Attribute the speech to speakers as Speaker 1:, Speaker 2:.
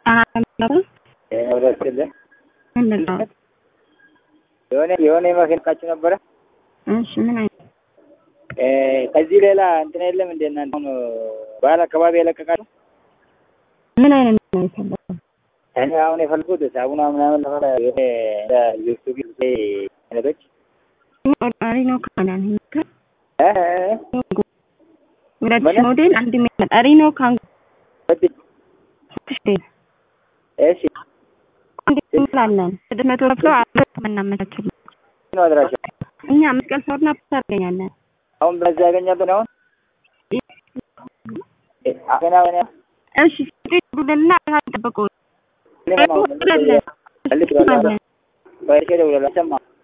Speaker 1: ወደስልህ የሆነ የሆነ የማስነቃችሁ ነበረ።
Speaker 2: እሺ ምን አይነት
Speaker 1: ከዚህ ሌላ እንትን የለም እንደ እናንተ አሁን ባህል አካባቢ የለቀቃችሁ?
Speaker 2: ምን አይነት ነው የፈለገው?
Speaker 1: እኔ አሁን የፈለጉት ሳቡና ምናምን ለሆነ የሆነ ዩቱብ አይነቶች
Speaker 2: ቆጣሪ ነው ካናን ሂከ
Speaker 1: እ
Speaker 2: ሁለት
Speaker 1: ምን?
Speaker 2: ሞዴል አንድ ቆጣሪ ነው ካንጎ
Speaker 1: ወድ-
Speaker 2: ስድስት
Speaker 1: እሺ
Speaker 2: አንድ እንላለን ስድስት መቶ ከፍለው አራት እናመቻችልን
Speaker 1: ነው አድራሻ
Speaker 2: እኛ መስቀል ሰውና ፕስ ታገኛለን
Speaker 1: አሁን በዚህ ያገኛብን አሁን አፈና ወና
Speaker 2: እሺ ስድስት ቡድንና ጠብቁ
Speaker 1: ልክ ነው። መልሼ እደውላለሁ። ሰማ